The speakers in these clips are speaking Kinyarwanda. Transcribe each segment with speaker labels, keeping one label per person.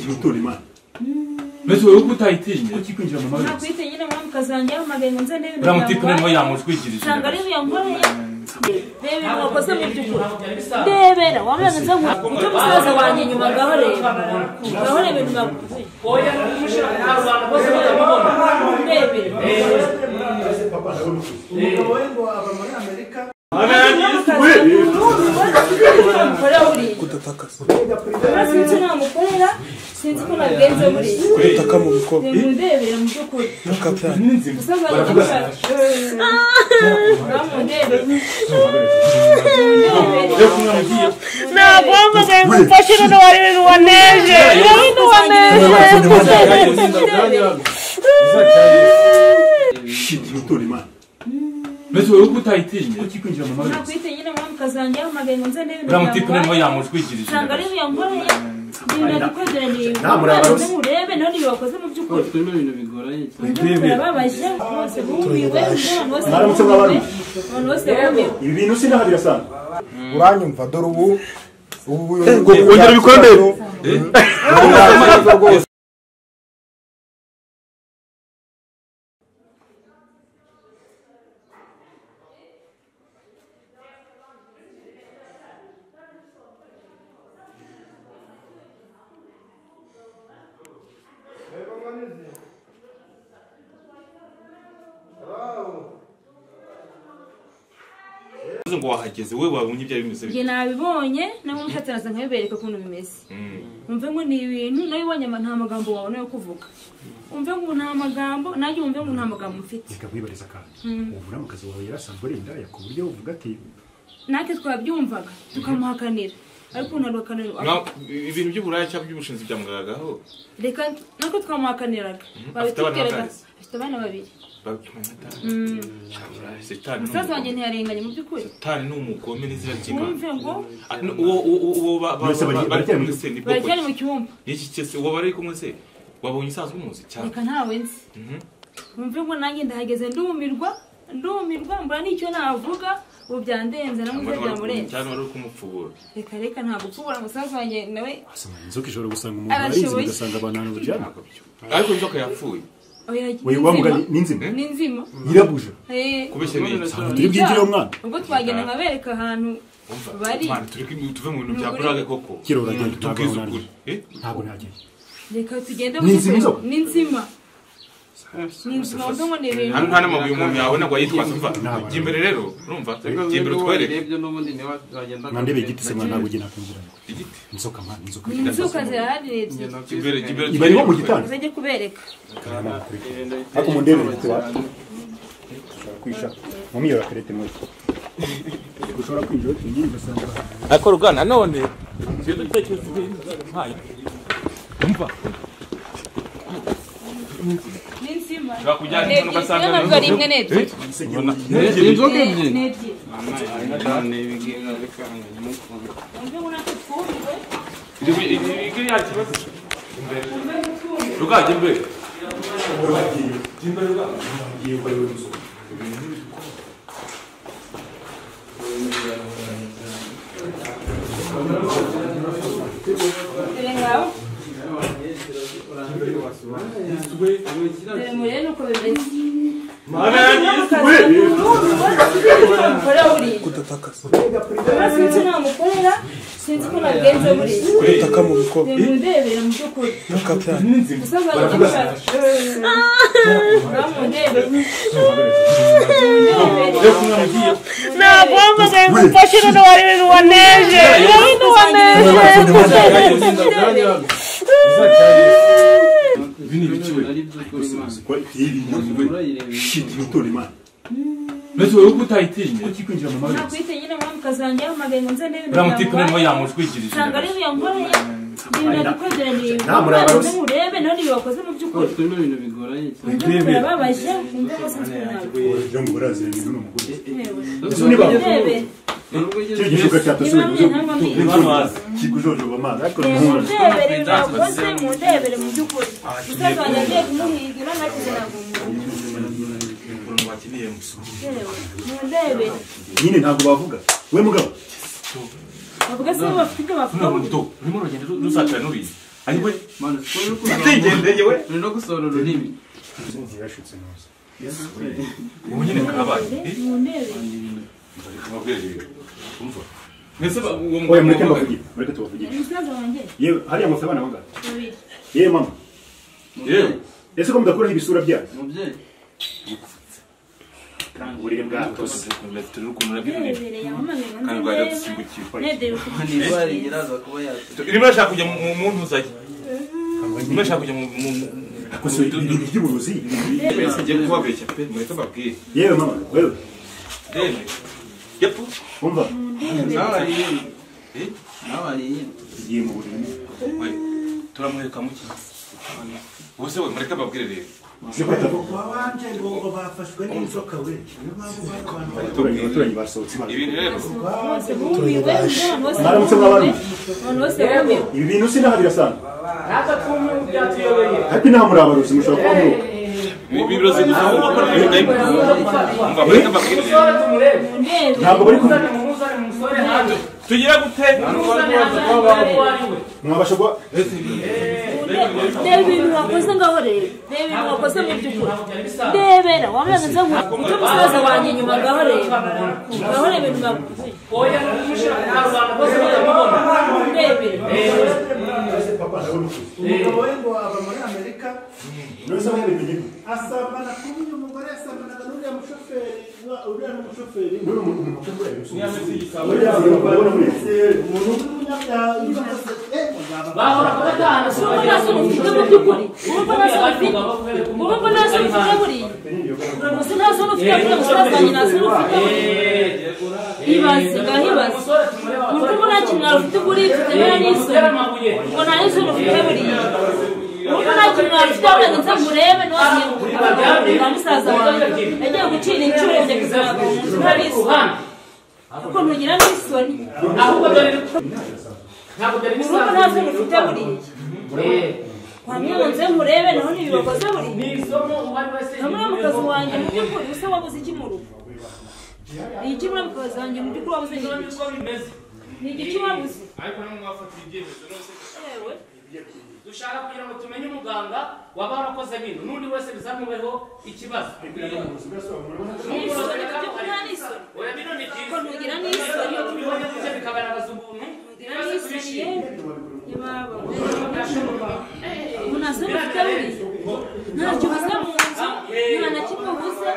Speaker 1: Gutora imana
Speaker 2: mbese wowe uko utayitinya
Speaker 1: kuki kwinjira mu mabi
Speaker 3: nakwite nyine mwami ukazanjya uhamagaye ngo nze ndebe ibintu
Speaker 2: uramutse ipine niyo
Speaker 3: yamuhaye.
Speaker 2: yamushwikirije
Speaker 3: usanga ari ibintu yankoreye reba ibintu wakoze mu by'ukuri ndebera wamenya ngo nze nkure ujye musaza wanjye inyuma ngaho reba ngaho reba ibintu bagukuye ndebera sinzi namukorera sinzi ko nabigenze buriya
Speaker 4: Kudutaka mu bikombe
Speaker 3: ndebera mu by'ukuri
Speaker 4: n'akabyanya
Speaker 3: musaza wanjye inyuma ngaho ndebera
Speaker 5: nagombaga gufasha ibintu wari ibintu waneje ibintu waneje
Speaker 1: gutora imana
Speaker 2: mbese wowe uko utayitinya
Speaker 1: kuki kwinjira mu mabi
Speaker 3: nakwite nyine mwami ukazanjya uhamagaye ngo nze ndebe ibintu
Speaker 2: uramutse ipine niyo
Speaker 3: yamuhaye.
Speaker 2: yamushwikirije
Speaker 3: usanga ari ibintu yankoreye ibintu yakwegeraniye
Speaker 1: nta muraba
Speaker 3: ubanze murebe none ibyo wakoze mu by'ukuri
Speaker 6: twe ni ibintu bigoranye cyane
Speaker 3: barababaje bose bumiwe abantu bose
Speaker 1: Mwaramutse
Speaker 3: bumiwe
Speaker 1: mwabarumiwe?
Speaker 3: abantu bose bumiwe
Speaker 1: ibi bintu sinahabira sana
Speaker 4: uranyumva dore ubu ubu
Speaker 7: wongera ibikombe?
Speaker 4: rwose
Speaker 7: uvuze ngo wahageze wowe wabonye ibyo bimusabye
Speaker 3: njye nabibonye nabo mfatiraza nkabibereka ukuntu bimeze umve ngo ni ibintu nabibonye ama nta magambo wabona yo kuvuga umve ngo nta magambo nanjye umve ngo nta magambo mfite
Speaker 1: reka kwibariza kandi ubu n'amakazi wawe yarasanzwe ari indaya ku buryo uvuga ati
Speaker 3: natwe twabyumvaga tukamuhakanira ariko ntabwo
Speaker 7: Mwa- ibintu by'uburaya cyangwa by'ubushinzi byamugaragaho
Speaker 3: reka nako twamuhakaniraga
Speaker 7: Afite abana
Speaker 3: babitubwiraga
Speaker 7: bangahe?
Speaker 3: afite abana babiri
Speaker 7: setani
Speaker 3: musaza wanjye ntiyarenganye mu by'ukuri
Speaker 7: setani ni umugome n'izina ry'imana
Speaker 3: wumve ngo
Speaker 7: Ah, no, uwo uwo- uwo ba- ba-
Speaker 1: Mbese bari-
Speaker 7: ba- bari
Speaker 1: bari-
Speaker 7: kumwe se ni bwoko
Speaker 3: baracyari
Speaker 7: ki?
Speaker 3: mu cyumba
Speaker 7: ni iki cyese uwo bari kumwe se wabonye usanzwe umuzi cyane
Speaker 3: reka ntawe nzi wumve ngo nanjye ndahageze ndumirwa ndumirwa mbura n'icyo navuga ubu byandenze namuze byamurenze
Speaker 7: cyane wari uri kumupfubura
Speaker 3: reka reka ntabwo ushobora musaza wanjye nawe
Speaker 1: asoma inzoka ishobora gusanga umuntu warinze
Speaker 3: Arashoboye.
Speaker 1: bigasanga abantu ahantu buryana
Speaker 7: Ntabwo byo. ariko inzoka yapfuye
Speaker 3: oya
Speaker 1: we
Speaker 3: ni
Speaker 1: wamuga
Speaker 3: nzima.
Speaker 1: ni inzima
Speaker 3: ni nzima
Speaker 1: nyirabuja
Speaker 3: Eh,
Speaker 7: kubeshya ni iki
Speaker 1: ntabwo turi bwigire umwana
Speaker 3: ubwo twagenda nkabereka ahantu
Speaker 7: Umva,
Speaker 3: bari-
Speaker 7: Mana, turi ku- tuve mu bintu bya
Speaker 3: Ni ukuri.
Speaker 7: burage koko
Speaker 1: kiroragenda ntabwo
Speaker 7: tubwize
Speaker 1: nanjye
Speaker 7: ukuri Eh?
Speaker 1: ntabwo nagenda
Speaker 3: reka tugende
Speaker 1: Ni nzima inzoka?
Speaker 3: ni nzima ni nzima wumve ngo ni ibintu
Speaker 7: hano nta n'amabuye umuntu yabona ngo ayitwaze umva
Speaker 1: Ntabwo.
Speaker 7: jya imbere rero urumva jya imbere
Speaker 6: ibyo
Speaker 7: utwereke
Speaker 6: urebye n'ubundi niba wagenda
Speaker 1: nka ndebe igiti se mwana ntabwo ugenda kwinjira
Speaker 7: igiti
Speaker 1: inzoka mwana inzoka
Speaker 3: ni inzoka zirahari ni ebyiri
Speaker 7: jya imbere jya imbere
Speaker 1: iba irimo mu gitanda
Speaker 3: zajye kubereka
Speaker 1: ariko mu ndebe ifite wapi kwisha mu miyora karete muri ushobora kwinjira ugiye ugasanga
Speaker 2: ariko rugana none ibitekerezo by'intwari umva
Speaker 3: ni inzima
Speaker 7: bakujyana
Speaker 3: ni
Speaker 7: hano
Speaker 3: ebyiri
Speaker 7: ugasanga
Speaker 3: zimwe
Speaker 7: ni
Speaker 3: ntabwo ari imwe ni ebyiri
Speaker 6: inzoka
Speaker 3: ni
Speaker 6: ebyiri
Speaker 3: ni ebyiri
Speaker 6: none ibigira bikanga n'ukuntu
Speaker 3: wumve ngo natwe twumiwe
Speaker 7: iriya kibazo rugajya imbere
Speaker 3: dore ngaho dore murebe uko bimeze
Speaker 4: kudutaka
Speaker 3: sinzi namukorera sinzi ko nabigenze buriya
Speaker 4: kudutaka mu bikombe
Speaker 3: ndebera mu by'ukuri
Speaker 4: n'akabyanya
Speaker 3: musaza wanjye inyuma ndebera
Speaker 5: nagombaga gufasha ibintu wari ibintu waneje ibintu waneje
Speaker 6: ibi ni ibiciro ari iby'ukuri imana
Speaker 1: gutora imana
Speaker 2: mbese wowe uko utayitinya
Speaker 1: kuki kwinjira mu mabi
Speaker 3: nakwite nyine mwami ukazanjya uhamagaye ngo nze ndebe ibintu
Speaker 2: uramutse ipine niyo
Speaker 3: yamuhaye.
Speaker 2: yamushwikirije
Speaker 3: usanga ari ibintu yankoreye ibintu yakwegeraniye
Speaker 1: Nta muraba
Speaker 3: ubanze
Speaker 1: bose.
Speaker 3: murebe none ibyo wakoze mu by'ukuri
Speaker 6: twe ni ibintu bigoranye cyane
Speaker 3: barababaje wumve ngo sinzi ko ntabwo
Speaker 1: uburyo ngo burazira ibintu ni umugore
Speaker 3: ndebe
Speaker 6: nubwo ugeze
Speaker 1: icyo gishuka cyatasubiye
Speaker 3: niba mwe ntabwo mwize
Speaker 1: kigujoje mu mazi ariko
Speaker 3: mundebere ibintu wakoze mundebere mu by'ukuri musaza wanjye agiye kumuhigira nakize ntabwo mumureba
Speaker 7: umuntu wakeneye musu
Speaker 3: mundebere
Speaker 1: nyine ntabwo bavuga we mugabo
Speaker 3: bavuga se bo bafite ibyo bavuga
Speaker 7: runo ruto rurimo rugenda ru- rusatira n'uriye ariko
Speaker 6: mana siporo uri
Speaker 7: utigendeye we
Speaker 6: uri no gusohora ururimi
Speaker 1: inzu yashutse neza
Speaker 7: ubu nyine karabaye Eh,
Speaker 3: mundebe
Speaker 7: mubabwire rero umva mwese ba- uwo
Speaker 1: oya
Speaker 7: mugabo
Speaker 1: mureke
Speaker 7: mugabo-
Speaker 1: mbavugire mureke tubavugire
Speaker 3: umusaza wanjye
Speaker 1: yewe hariya mufite abana bangahe
Speaker 3: babiri
Speaker 1: yewe mama
Speaker 7: yewe
Speaker 1: ese ko mudakuraho ibisura byayo
Speaker 6: mubyeyi
Speaker 1: uburere bwatose
Speaker 7: twese turi ukuntu nabyo ururimi
Speaker 3: nebereye amamera
Speaker 7: kandi rwajya dusimbukiwe
Speaker 3: nedere
Speaker 6: ni indwara iraza kuba yatuma
Speaker 7: irimo irashaka kujya mu mu muntu uzajya irimo irashaka kujya mu mu mu-
Speaker 1: gusa ibintu by'uburozi
Speaker 7: mbese ngiye kubabeshya pe mureke babwire
Speaker 1: yewe mama wewe
Speaker 7: yewe yepu
Speaker 1: umva
Speaker 6: nawe ari iyindi nawe ari iyindi
Speaker 1: tugiye mu buriri
Speaker 7: we turamwereka mu ki ubuse we mureke babwire rero
Speaker 1: zifata
Speaker 7: tubwire
Speaker 1: abaturanyi basohotse
Speaker 7: ibintu rero
Speaker 3: bose bumiwe abantu bose
Speaker 1: Mwaramutse
Speaker 3: bumiwe
Speaker 1: mwabarumiwe?
Speaker 3: abantu bose bumiwe
Speaker 1: ibi bintu sinahabira sana ariko inama urabarozi mushobora kuba muruka
Speaker 7: ibiro ziduza aho bakora ibintu nayo umva mureke babwire rero
Speaker 3: mundebe
Speaker 1: ntabwo bari kumwe
Speaker 7: tugira gute
Speaker 1: mwabasha kuba
Speaker 3: reba ibintu wakoze ngaho reba reba ibintu wakoze mu by'ukuri ndebera wamaze nza ngo uce umusaza wanjye inyuma ngaho reba ngaho reba ibintu wakoze ndebera
Speaker 8: umugabo we ngo aba muri amerika
Speaker 1: nose aho yabitegeka
Speaker 8: asambana kuri uyu mugore yasambanaga n'uriya mushoferi wa- uriya n'umushoferi
Speaker 1: n'uri umuntu umuntu ushobora kubera uriya muntu ubona muri
Speaker 8: umuntu w'umunyabyaha yubahiriza eh mugabo
Speaker 3: urumva nta soni ufite mu by'ukuri urumva nta soni ufite urumva nta soni ufite buriya gusa nta soni ufite buriya musaza wanjye nta soni ufite buriya hibaze ngaho hibaze urumva ubu nta kintu wari ufite buriya tutebera n'isoni ngo nta n'isoni ufite buriya urumva nta kintu wari ufite buriya ngo nze ngurebe ntiwasiye nta musaza wanjye yagiye gucira inshuro njye kuzaga umuntu urabizi kuko ntugira n'isoni urumva nta soni ufite buriya wamwe ngo nze nkurebe naho ntibibakoze buriya hamwe mu kazi wanjye mu by'ukuri usa wabuze iki mu rugo ni iki muri mu kazi wanjye mu by'ukuri wabuze ni iki ni igiki wabuze
Speaker 9: ariko namwe mwafatira ibyemezo nose
Speaker 3: yewe
Speaker 9: dushaka kugira ngo tumenye umuganga waba warakoze bino n'undi wese bizamubeho ikibazo
Speaker 3: n'isoni ibyo nta n'isoni
Speaker 9: oya bino ni
Speaker 3: kuko
Speaker 9: byiza
Speaker 3: ntugira n'isoni
Speaker 9: iyo tubibonye gutya bikagaragaza ubuntu
Speaker 3: ntugira n'isoni yewe ibaba ubu nta soni ufite buriya ntacyo ubuze mu nzu nta na kimwe ubuze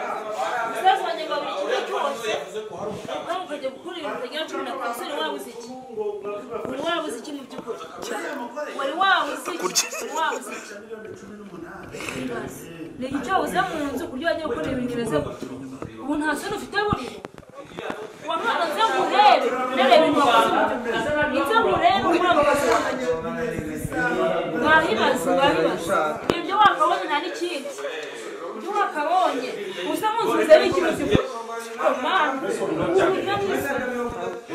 Speaker 3: umusaza wanjye ngo abure kimwe cyose nawe ukajya gukora ibintu utagira cumi na ku musore wabuze iki wari wabuze iki mu by'ukuri wari wabuze iki wari wabuze iki ni icyo wabuze mu nzu ku buryo wajya gukora ibintu bimeze gutya ubu nta soni ufite buriya uwa mwana nze nkurebe nkurebe ibintu wakoze mu by'ukuri nze nkurebe muri abo kazi wanjye wahibaza wahibaza ibyo wakabonye nta n'ikindi ibyo wakabonye usa munzuze n'ikibazo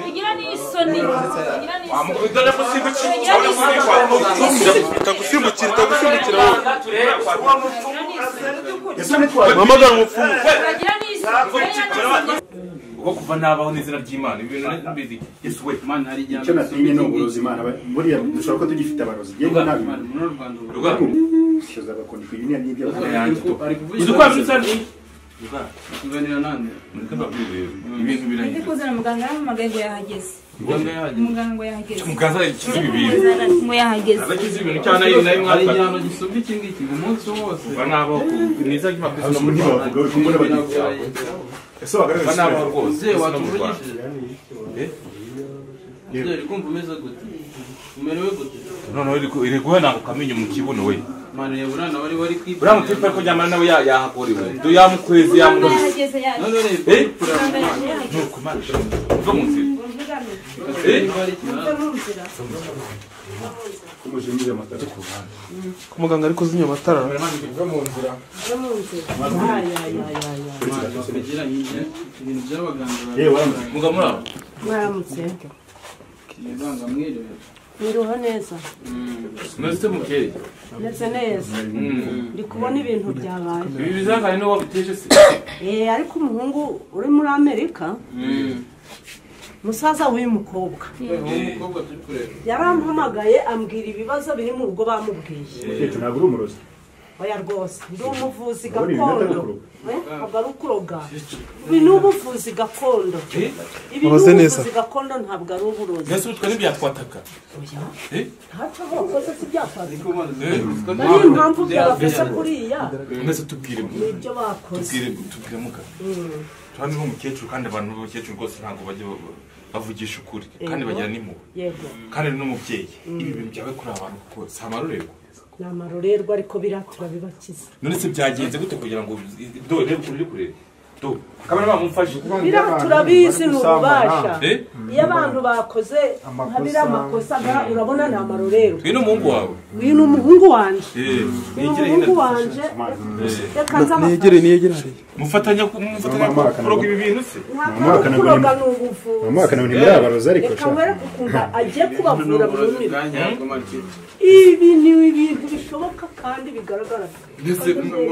Speaker 3: ugira n'isoni ugira n'isoni
Speaker 7: dore ko simbukira
Speaker 3: ugira n'isoni
Speaker 7: ndagusimbukira ndagusimbukira wowe
Speaker 9: muganga turebe
Speaker 1: ese nitwaye
Speaker 7: mpamagara umupfumu
Speaker 3: ugira n'isoni ugira n'isoni
Speaker 7: uko kuva nabaho n'izina ry'imana ibintu nabizi yesu we
Speaker 6: mana hari igihe
Speaker 1: icyo natinye ni uburozi imana ba- buriya dushobora ko tugifite abarozi yewe nabi
Speaker 6: Mana, muri uru rwanda ubu
Speaker 7: rugamba
Speaker 1: shoza bakundika ibintu n'ibyo bakora
Speaker 7: yanjye tu
Speaker 6: ari kuvuga
Speaker 7: uzi ko wabisutse
Speaker 6: kuganira nande
Speaker 7: mureke babwire rero ibintu
Speaker 3: ndi
Speaker 7: birangiye
Speaker 3: kuzana muganga yampamagaye ngo yahageze
Speaker 7: muganga yahageze
Speaker 3: muganga ngo yahageze
Speaker 7: muganga yagize ibintu
Speaker 3: Muganga ngo yahageze
Speaker 7: abagize ibintu cyane nayo nayo mwataka
Speaker 6: hari igihano gisumba iki ngiki umunsi wose
Speaker 7: kuva nabaho niza ry'amakosa no
Speaker 1: ubu
Speaker 7: muri
Speaker 1: ntibavuga bari kumwe n'abagizi ese
Speaker 7: kuva
Speaker 1: wagaragaza
Speaker 7: nabaho rwose
Speaker 6: mubyeyi
Speaker 7: no mu Rwanda.
Speaker 6: watuvugishije mubyeyi uri kumva umeze gute umerewe gute
Speaker 7: noneho iri- iri guhananguka amenyo mu kibuno we
Speaker 6: mana ya burana wari wari kwipa
Speaker 7: uriya mutipe ko nyamara nawe ya- yahakorewe Do yamukwezi
Speaker 3: muganga
Speaker 7: yamunoze
Speaker 3: yahageze yaje
Speaker 6: none reba
Speaker 7: Eh?
Speaker 3: muganga yahageze
Speaker 7: nuko imana uva mu nzira
Speaker 6: ugasanga niba hari ikibazo
Speaker 1: umujinya amatara
Speaker 4: ko muganga ari kuzimya amatara
Speaker 6: kugira hirya ibintu by'abaganga bari
Speaker 1: yewe waramutse
Speaker 7: mugabo muri abo
Speaker 5: mwaramutse
Speaker 6: muganga mwiriwe
Speaker 5: ndiho neza
Speaker 7: mwese mukeye
Speaker 5: ndetse neza ndi kubona ibintu byabaye
Speaker 7: ibi bizangane n'uwo biteje se
Speaker 5: Eh, ariko umuhungu uri muri amerika musaza w'uyu mukobwa
Speaker 6: umukobwa turi kureba
Speaker 5: yarampamagaye ambwira ibibazo biri mu rugo bamubwiye
Speaker 1: umukecuru ntabwo uri umurozi
Speaker 5: oya rwose ndi umuvuzi
Speaker 1: Ubundi ibi nabyo ari
Speaker 5: gakondo
Speaker 1: ukuroga.
Speaker 5: Eh, ntabwo ari ukuroga ibi ni ubuvuzi gakondo ibi ni
Speaker 4: Ubaze neza.
Speaker 5: ubuvuzi gakondo ntabwo ari uburozi
Speaker 7: mbese ubu twari byakwataka
Speaker 5: ntaco wakoze si byakwaduka
Speaker 7: Eh,
Speaker 5: niyo mpamvu byabafasha kuriya
Speaker 7: mbese tubwire mu-
Speaker 5: nibyo bakoze
Speaker 7: tubwire tubwire muka turabona nk'umukecuru kandi abantu b'abakecuru rwose ntabwo bajya ba- bavugisha ukuri kandi bagira n'impuhwe
Speaker 5: yego
Speaker 7: kandi n'umubyeyi ibi bintu byabaye kuri aba bantu kuko si amarorerwa
Speaker 5: ni amarorerwa ariko biriya turabibakiza
Speaker 7: none se byagenze gute kugira ngo do reba ukuntu uri kureba do kamera bamufashe
Speaker 5: biriya turabizi ni ububasha
Speaker 7: eh
Speaker 5: iyo abantu bakoze nka biriya makosa nka- urabona ni amarorerwa
Speaker 7: uyu ni umuhungu wawe
Speaker 5: uyu ni umuhungu wanje
Speaker 7: eh
Speaker 5: uyu ni umuhungu wanje reka nze
Speaker 4: niyegere niyegere hariya
Speaker 7: mufatanya ku- mufatanya
Speaker 1: Mama, akana-
Speaker 7: kuroga ibi bintu se
Speaker 5: ntabwo
Speaker 1: Mama,
Speaker 5: ari
Speaker 1: akana-
Speaker 5: ukuroga ni ubuvuzi
Speaker 1: amazi nawe ntimurabaroza ariko
Speaker 5: reka
Speaker 1: sha
Speaker 5: nkwereke ukuntu agiye kubavura
Speaker 6: uburozi
Speaker 5: burundu
Speaker 6: bwanyahabwa marike
Speaker 5: ibi ni ibintu bishoboka kandi bigaragara
Speaker 7: ndetse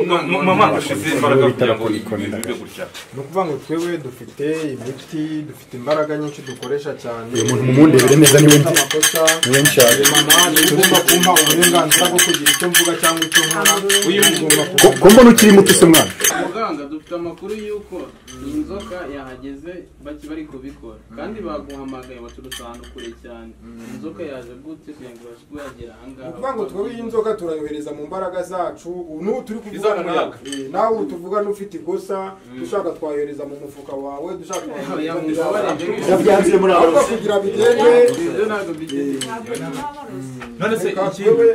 Speaker 7: ma- ma- mama ashize imbaraga kugira ngo ibi bintu bibe gutya
Speaker 10: ni ukuvuga ngo twewe dufite imiti dufite imbaraga nyinshi dukoresha cyane
Speaker 1: uyu muntu mumundebere neza niwe nzi
Speaker 10: amakosa
Speaker 1: niwe nshaka
Speaker 10: mama niba ugomba kumpa uburenganzira bwo kugira icyo mvuga cyangwa icyo nkora uyu mugomba kuba
Speaker 1: ko mbona ukiri muto se mwana
Speaker 6: muganga dufite amakuru y'uko iyi nzoka yahageze baki bari kubikora kandi baguhamagaye baturutse ahantu kure cyane inzoka yaje gute kugira ngo ibashe kuba yagera
Speaker 10: ni
Speaker 6: ahangaha
Speaker 10: ukuvuga ngo twewe iyi nzoga turayohereza mu mbaraga zacu ubu n'ubu turi kuvugana
Speaker 7: Izana
Speaker 10: nawe
Speaker 7: umuyaga.
Speaker 10: Eh, nawe ubu tuvugana ufite ikosa dushaka twayohereza mu mufuka wawe dushaka twayohereza mu nda yawe.
Speaker 1: yabyanze muri aba
Speaker 10: ahubwo kugira bigende
Speaker 6: ibyo ntabwo bigeze
Speaker 7: none se
Speaker 10: reka
Speaker 7: ikindi
Speaker 10: twewe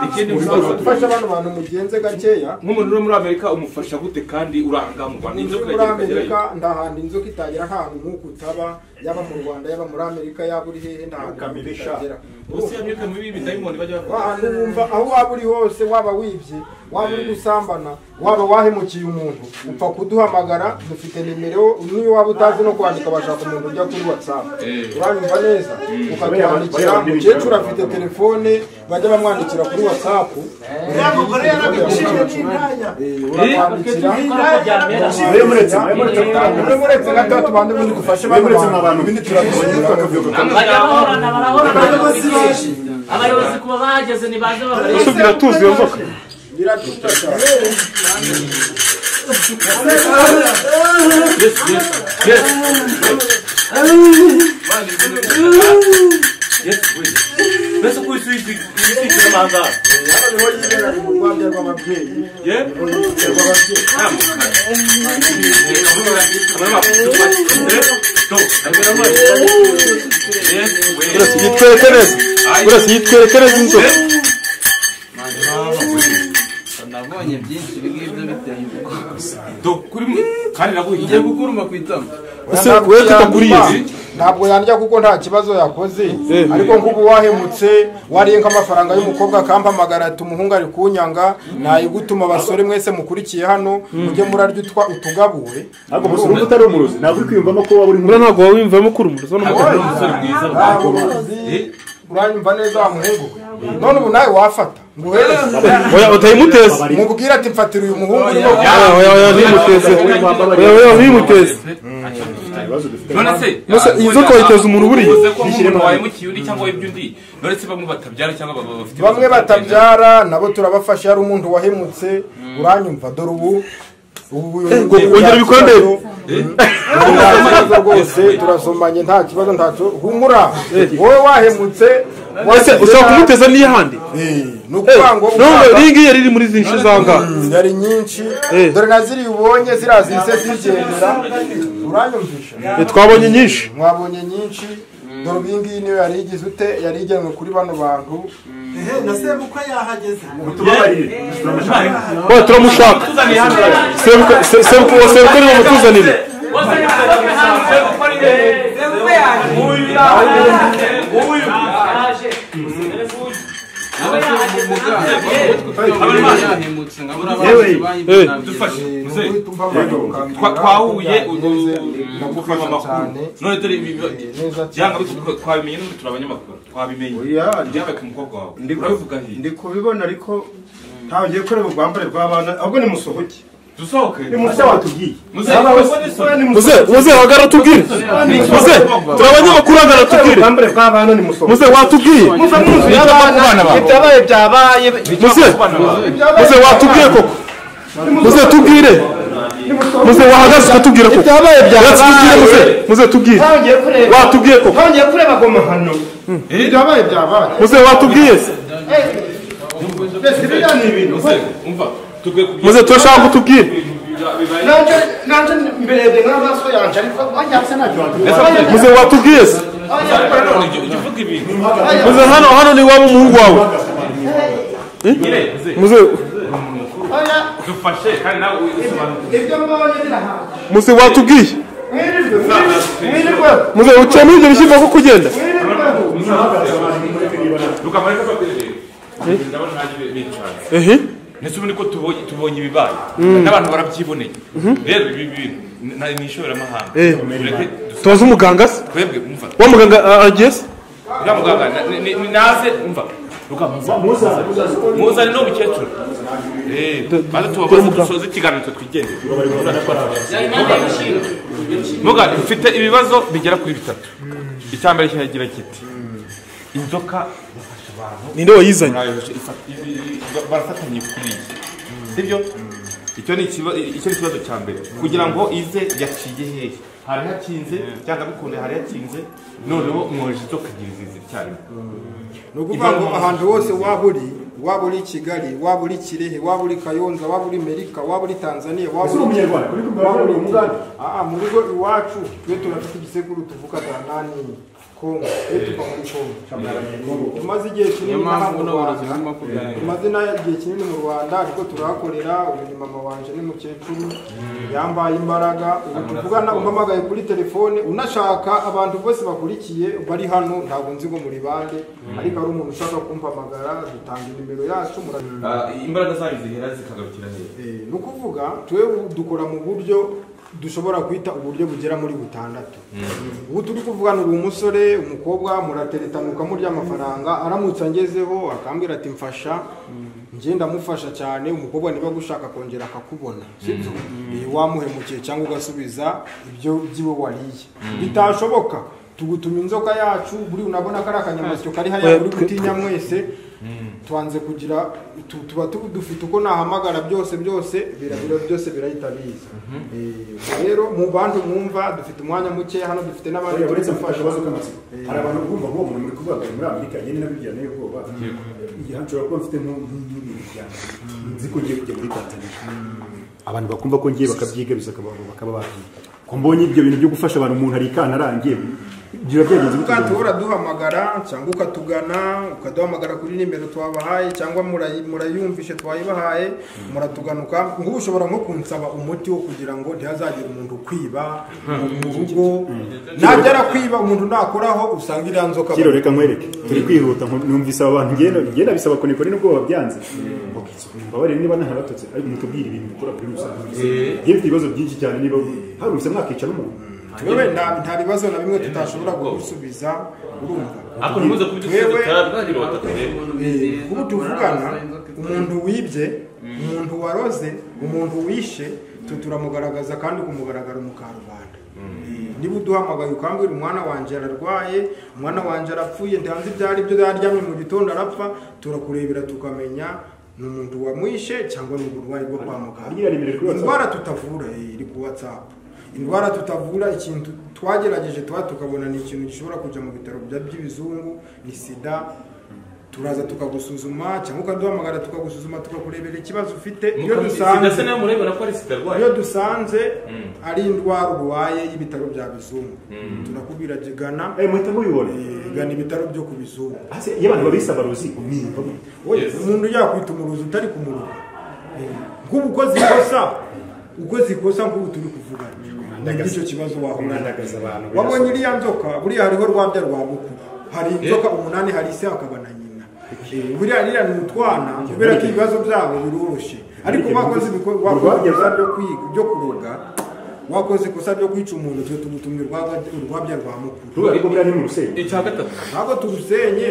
Speaker 7: ikindi
Speaker 10: ushobora
Speaker 7: bibazo
Speaker 10: gufasha bano bantu mugenze gakeya
Speaker 7: nk'umuntu uri muri amerika umufasha gute kandi urahangamurwa
Speaker 10: Inzu
Speaker 7: n'inzoka yagiye
Speaker 10: muri Amerika
Speaker 7: ikagerayo
Speaker 10: nta hantu inzoka itagera nta hantu nk'uko utaba yaba mu Rwanda yaba muri Amerika yaba uri hehe nta hantu
Speaker 1: Kamere sha.
Speaker 10: itagera
Speaker 7: ubuse iyo myuka mibi y'ibidayimoni bajya
Speaker 10: wa
Speaker 7: bakora
Speaker 10: hantu wumva aho waba uri hose waba wibye waba uri gusambana waba wahemukiye umuntu upfa kuduhamagara dufite nimero niyo waba utazi no kwandika bashaka umuntu ujya kuri whatsapp uranyumva neza ukatwandikira umukecuru afite telefone bajya bamwandikira kuri whatsapp
Speaker 8: uriya mugore yarabiciye n'intanya
Speaker 10: Eh, uramwandikira
Speaker 1: iyo muretse mwe muretse
Speaker 10: Mwe muretse gato tubanze ubundi dufashe
Speaker 1: mwe
Speaker 10: bano
Speaker 1: muretse mwa
Speaker 10: bantu.
Speaker 1: bantu bindi turabyishimira tukabyuka
Speaker 9: barahorana barahorana
Speaker 8: abayobozi baje
Speaker 9: abayobozi kuba bahageze ntibaze babareba
Speaker 4: so biratuzi iyo nzoka
Speaker 10: biratuta cyane
Speaker 7: yes yes yes Mani, yes we mbese uko isi ibisigira amahangara
Speaker 10: niho yibera mu rwanda rw'ababyeyi
Speaker 7: ye
Speaker 4: burasi yitwerekereza burasi yitwerekereza inzoka
Speaker 6: nabonye byinshi ibi ngibyo biteye ubwoba
Speaker 7: Do, kuri mwe kandi
Speaker 6: ugiye
Speaker 7: naguhiye
Speaker 6: gukuruma ku itama
Speaker 4: ese wowe tutakuriye
Speaker 10: ntabwo yandya kuko nta kibazo yakoze ariko nk'ubu wahemutse wariye nk'amafaranga y'umukobwa akampamagara ati umuhungu ari kunyanga nayigutuma abasore mwese mukurikiye hano mujye murarya utwa utugabure
Speaker 1: ntabwo gusa urumva utari umurozi ntabwo uri kwiyumvamo ko waba uri
Speaker 4: buriya ntabwo wawiyumvamo kuri umurozi n'umugabo
Speaker 7: ari umusore mwiza
Speaker 10: ntabwo uruzi uranyumva neza wa muhungu we none ubu nawe wafata nguhereze
Speaker 4: oya utayimuteze
Speaker 10: mubwire ati mfatira uyu muhungu urimo
Speaker 4: oya oya oya ntuyimuteze oya oya ntuyimuteze
Speaker 1: ibibazo dufite
Speaker 7: none se
Speaker 4: Nonese iyi nzoka wayiteza umuntu buriya?
Speaker 7: uvuze ko nk'umuntu wahemukiye undi cyangwa wibye undi none se bamwe batabyara cyangwa baba bafite
Speaker 10: bamwe batabyara nabo turabafasha yari umuntu wahemutse uranyumva dore ubu ubu
Speaker 4: wongera ibikonde?
Speaker 10: ntakibazo rwose turasomanye nta kibazo ntacyo humura wowe wahemutse
Speaker 4: ese ushobora kumuteza n'iy'ahandi
Speaker 10: Eh, ni ukuvuga ngo
Speaker 4: nubwo
Speaker 10: ushaka-
Speaker 4: iyi ngiyi yari iri muri izi nshyi zangahe
Speaker 10: zari nyinshi
Speaker 4: Eh.
Speaker 10: dore na ziriya ubonye ziriya zise zigendera uranyumvisha
Speaker 4: twabonye nyinshi
Speaker 10: mwabonye nyinshi dore ubu iyi ngiyi niyo yari igize ute yari igenwe kuri bano bantu
Speaker 8: ehe na sebukwe yahageze
Speaker 1: mutubabarire turamushaka
Speaker 4: oya turamushaka sebuka sebuka uwo sebuka niwo mutuzanire
Speaker 6: yahemutse nka buriya bandi
Speaker 4: yewe.
Speaker 6: bayibye
Speaker 7: dufashe
Speaker 10: Eh,
Speaker 7: muzehe
Speaker 10: tumva abantu bakambwira
Speaker 7: Twa- twahuye
Speaker 10: ko
Speaker 7: ubu
Speaker 10: byagenze,
Speaker 7: twaba
Speaker 10: ndagufasha cyane
Speaker 7: amakuru none dore ibi
Speaker 10: neza
Speaker 7: byanga bitwa- twabimenye n'ubu turi abanyamakuru twabimenye
Speaker 10: Oya,
Speaker 7: byabaye ku mukobwa wawe
Speaker 10: Ndi ku-
Speaker 7: urabivuga hehe
Speaker 10: ndi kubibona ariko ntawe ugiye kureba ubwambare bw'abana ahubwo nimusohoke
Speaker 7: dusohoke
Speaker 1: muze watubwiye
Speaker 4: muze muze hagara tubwire muze turabanyamakuru hagara tubwire muze watubwiye
Speaker 11: ibyabaye byabaye
Speaker 4: muze muze watubwiye koko muze tubwire muze wahagaze ukatubwira koko
Speaker 11: Ibyabaye byabaye.
Speaker 4: Yatsi tubwire muze muze tubwire
Speaker 11: Ntangiye kureba.
Speaker 4: watubwiye koko
Speaker 11: Ntangiye kureba goma hano.
Speaker 10: Ibyabaye byabaye.
Speaker 4: muze watubwiye muze turashaka ko tubwire
Speaker 11: Nanje nanje mberebye nk'amaso yanje ariko wajyatse nabyo.
Speaker 4: muze watubwiye se muze hano hano ni waba umuhungu wawe Eh? muze
Speaker 7: dufashe kandi nawe wisobanukirwe
Speaker 11: Ibyo mbonye birahanga.
Speaker 4: muze watubwiye
Speaker 11: Mwirirwe mwirirwe, mwirirwe.
Speaker 4: muze uciyemo ibyo bishyimbo ko kugenda
Speaker 7: rukamara ko babirebe ndabona ntaje bicara
Speaker 4: ehe
Speaker 7: ndetse ubundi ko tubonye tubonye ibibaye
Speaker 4: Mm.
Speaker 7: n'abantu barabyiboneye rero ibi bintu ni ni ishoramahanga
Speaker 4: Eh.
Speaker 7: Mureke
Speaker 4: tubaze umuganga se
Speaker 7: twebwe umva
Speaker 4: wa muganga ah, agiye se
Speaker 7: uriya muganga na- ni- ni- ni naze umva rukamuza muzane no mukecuru Eh, maze tubabaze dusoze ikiganiro twigendere Muga, mfite ibibazo bigera kuri bitatu icya mbere kiragira kiti inzoka yafashe abantu
Speaker 4: Ninde wayizanye?
Speaker 7: Mwayoje, ifa- i- i- i- barafatanye kuri iyi sibyo icyo ni ikiba- icyo ni ikibazo cya mbere kugira ngo ize yaciye hehe hari hakinze cyangwa bikunde hari hakinze noneho mwoje inzoka ebyiri zizi icyarimwe
Speaker 10: ni ukuvuga ngo ahantu hose waba uri waba uri i kigali waba uri i kirehe waba uri i kayonza waba uri i merika waba uri i tanzania waba
Speaker 1: Ese uri umunyarwanda? Uri kumva
Speaker 10: waba
Speaker 1: uri
Speaker 10: uri
Speaker 1: umugande?
Speaker 10: Aa, mu rugo iwacu twe turafite igisekuru tuvuga danani kongo twe tuva muri kongo tumaze igihe
Speaker 6: niyo
Speaker 10: kinini
Speaker 6: mpamvu
Speaker 10: mu
Speaker 6: buno burozi
Speaker 10: rwanda
Speaker 6: burimo kuganira
Speaker 10: tumaze n'igihe kinini mu rwanda ariko turahakorera uyu ni mama wanje n'umukecuru yambaye imbaraga ubu tuvugana umpamagaye kuri telefone unashaka abantu bose bakurikiye bari hano ntabwo nzi ngo muri bande ariko ari umuntu ushaka kumpamagara dutanga inimero yacu murabibona
Speaker 7: Ah, imbaraga zayo zihera zikagarukira hehe
Speaker 10: ni ukuvuga twewe dukora mu buryo dushobora kwita uburyo bugera muri butandatu ubu turi kuvugana ubu umusore umukobwa murateretanuka murya amafaranga aramutse angezeho akambwira ati mfasha njye ndamufasha cyane umukobwa niba gushaka kongera akakubona sibyo Eh, wamuhemukiye cyangwa ugasubiza ibyo byiwe wariye
Speaker 11: Mm.
Speaker 10: bitashoboka tugutuma inzoka yacu buri unabona ko ari akanyamasyo kari hariya
Speaker 11: Oya,
Speaker 10: buri
Speaker 11: twe-
Speaker 10: gutinya mwese twanze kugira tu- tuba tu- dufite uko nahamagara byose byose birabira byose birahita biza Eh, rero mu bantu mwumva dufite umwanya muke hano dufite n'abandi
Speaker 1: Oya, uretse
Speaker 10: turi
Speaker 1: mfite
Speaker 10: gufasha.
Speaker 1: akabazo k'amatsiko
Speaker 10: Eh,
Speaker 1: hari abantu bumva ngo umuntu muri kuvuga muri amerika njye nabibyaneye ubwoba igihe nshobora kuba mfite nko- nko- nk'ibintu byanjye nzi ko ngiye kujya muri tanzania abantu bakumva ko ngiye bakabyigabiza bakaba bagiye ko mbonye ibyo bintu byo gufasha abantu umuntu ari ikana arangiye biba byagenze gute
Speaker 10: Ubwato uraduhamagara cyangwa ukatugana ukaduhamagara kuri nimero twabahaye cyangwa murayi- murayumvishe twayibahaye muratuganuka ngubu ushobora nko kunsaba umuti wo kugira ngo ntihazagire umuntu ukwiba mu rugo najya kwiba umuntu nakoraho usanga iriya nzoka
Speaker 1: kiro reka nkwereke turi kwihuta nko- numvise aba bantu ngenda ngenda bisaba kunekwa ni ubwoba byanze mbabarire niba ntaratotse ariko mutubwire ibintu bikora kuri rusange
Speaker 10: Eh.
Speaker 1: ngiye mfite ibibazo byinshi cyane niba haruse mwakica n'umuntu
Speaker 10: Twebe nta nta bibazo na bimwe tutashobora kugusubiza urumva
Speaker 7: Ariko ntimuze kubitusubiza,
Speaker 10: Twebwe,
Speaker 7: turabwira batatu.
Speaker 10: eh, ubu tuvugana umuntu wibye umuntu waroze umuntu wishe tu- turamugaragaza kandi kumugaragara mu karubanda niba uduhamagaye ukambwira umwana wanjye ararwaye umwana wanjye arapfuye ntihanze ibyo ari byo yaryamye mu gitondo arapfa turakurebera tukamenya ni umuntu wamwishe cyangwa ni uburwayi bwo kwa
Speaker 1: Agira nimero kuri
Speaker 10: muganga
Speaker 1: WhatsApp.
Speaker 10: indwara tutavura eh, iri ku whatsapp indwara tutavura ikintu twagerageje tuba tukabona ni ikintu gishobora kujya mu bitaro bya- by'ibizungu ni sida turaza tukagusuzuma cyangwa ukaduhamagara tukagusuzuma tukakurebera ikibazo ufite iyo
Speaker 7: Mukamwe-
Speaker 10: dusanze
Speaker 7: sida se nayo murebera ko ari sida arwaye?
Speaker 10: iyo dusanze
Speaker 7: Mm.
Speaker 10: ari indwara urwaye y'ibitaro bya bizungu
Speaker 7: Mm.
Speaker 10: turakubwira ati gana
Speaker 1: eh muhita mubibona
Speaker 10: gana ibitaro byo ku bizungu
Speaker 1: Ase iyo abantu babisaba ruzi umwimba
Speaker 10: Oya, umuntu yakwita umuruzi utari ku muruho nk'ubu ukoze ikosa ukoze ikosa nk'ubu turi kuvugana
Speaker 1: Ndagaza-
Speaker 10: nicyo kibazo wahura
Speaker 1: mwandagaza abantu
Speaker 10: wabonye iriya nzoka buriya hariho rwabya rwa mukuru hari inzoka umunani hari ise hakaba na nyina Eh, buriya ririya ni utwana kubera ko ibibazo byabo biroroshye ariko bakoze ibikorwa byo kwiga byo kuroga wakoze ikosa ryo kwica umuntu twe tumutumye urwabya urwabya rwa mukuru
Speaker 1: Ruba ariko buriya ni mu Rusenyi.
Speaker 10: icya gatatu ntabwo tugusenye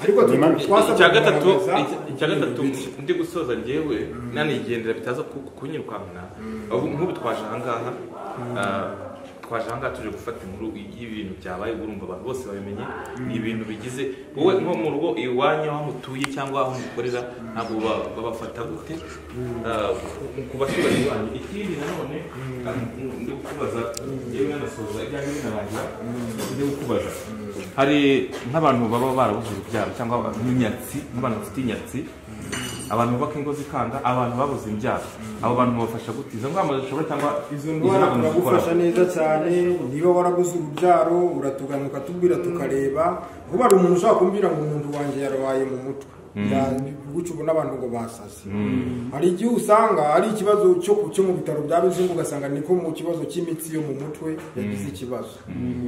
Speaker 10: ariko twasabwe
Speaker 7: icya gatatu
Speaker 10: kugaragaza-
Speaker 7: icya- icya gatatu ndi gusoza njyewe nanigendera bitaza ku- kunyirukankana Ahubwo nk'ubu twaje ahangaha ah, twaje ahangaha tuje gufata inkuru y'ibintu byabaye urumva abantu bose babimenye ni ibintu bigize wowe nko mu rugo iwanyu aho mutuye cyangwa aho mukorera ntabwo ba- babafata gute Ah, ku- ku baturanyi banyu ikindi nanone ah, ndi kukubaza yewe nanasoza ibyanjye binarangira ndi kukubaza hari nk'abantu baba barabuze urubyaro cyangwa nk'inyatsi nk'abantu bafite inyatsi abantu bubaka ingo zikanga abantu babuze imbyaro abo bantu babafasha gute izo ngamba zishobora cyangwa izo
Speaker 10: ndwara
Speaker 7: nama
Speaker 10: turagufasha
Speaker 7: zikora?
Speaker 10: neza cyane niba waraguze urubyaro uratugana ukatubwira tukareba kuba hari umuntu ushobora kumbwira ngo umuntu wanjye yarabaye mu mutwe
Speaker 7: Mm.
Speaker 10: guca ubu n'abantu ngo basase
Speaker 7: Mm.
Speaker 10: hari igihe usanga ari ikibazo cyo ku- cyo mu bitaro bya bizungu ugasanga niko mu kibazo cy'imitsi yo mu mutwe yagize ikibazo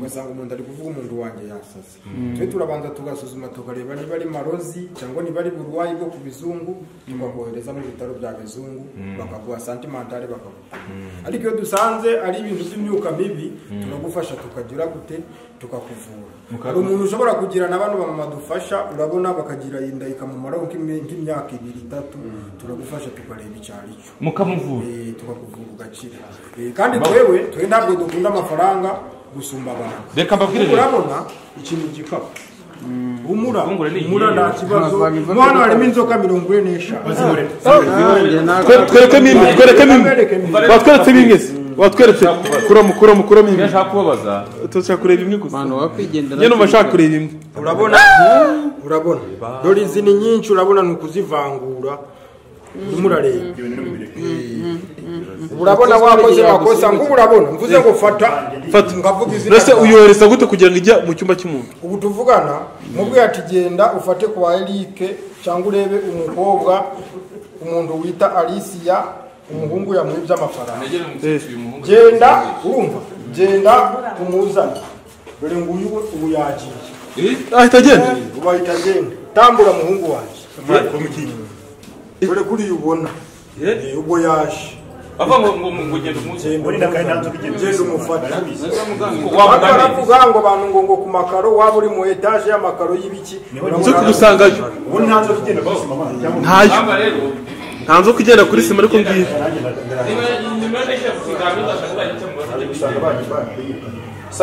Speaker 10: ugasanga umuntu ari kuvuga umuntu wanjye yasase
Speaker 11: Mm.
Speaker 10: twe turabanza tugasuzuma tukareba niba ari marozi cyangwa niba ari burwayi bwo ku bizungu tukakohereza mu bitaro bya bizungu
Speaker 11: Mm.
Speaker 10: bakaguha santimentale bakagupima ariko iyo dusanze ari ibintu by'imyuka mibi
Speaker 11: Mm.
Speaker 10: turagufasha tukagira gute tukakuvura
Speaker 11: Muka-
Speaker 10: hari umuntu ushobora kugira na bano bamama dufasha urabona bakagira inda ikamumaraho nk'imi- nk'imyaka ibiri itatu turagufasha tukareba icyo ari cyo
Speaker 7: mukamuvura
Speaker 10: Eh, tukakuvura ugakira Eh, kandi twewe twe ntabwo dukunda amafaranga gusumba abantu
Speaker 7: Reka mbabwire
Speaker 10: Kuko urabona ikintu igikapu umura umura nta kibazo
Speaker 11: Ntabwo wabivuga
Speaker 10: Mo hano
Speaker 11: ko-
Speaker 10: harimo inzoka mirongo ine n'eshanu
Speaker 11: Bazibure.
Speaker 4: Twe- twereke mimwe twereke mimwe watweretse bimwe se watweretse kuramo kuramo kuramo imwe
Speaker 7: ndashaka kubabaza
Speaker 4: turashaka kureba imwe gusa
Speaker 10: abantu bakwigendera
Speaker 4: njye numva nshaka kureba imwe
Speaker 10: urabona urabona dore izi ni nyinshi urabona ni ukuzivangura urimo urareba urabona wakoze amakosa ngo urabona mvuze ngo fata
Speaker 4: fata
Speaker 10: ngavuga izina
Speaker 4: mbese
Speaker 10: ryawe.
Speaker 4: uyohereza gute kugira ngo ijya mu cyumba cy'umuntu
Speaker 10: ubu tuvugana mubwiye ati genda ufate ku wa erike cyangwa urebe umukobwa umuntu wita alisiya umuhungu yamwibye amafaranga genda urumva genda umuzane dore nguyu we ubu yagiye
Speaker 4: ahita agenda
Speaker 10: ubu ahita agenda tambura muhungu wanjye dore kuri iyo ubona Eh, ubwo yaje
Speaker 7: ava ngo ngo ngo ugende umunsi
Speaker 10: genda umufate
Speaker 7: Waba
Speaker 10: Baba
Speaker 7: ugana
Speaker 10: baravuga ngo abantu ngo ngo ku makaro waba uri mu etaje y'amakaro y'ibiki
Speaker 4: nzo kugusangayo
Speaker 1: ubu nta nzoka igenda kuri sima abana cyangwa
Speaker 4: ntayo nta nzoka igenda kuri sima ariko ngiye
Speaker 7: niba niba nishaka kuzamura ndashaka kubaha icyo mubona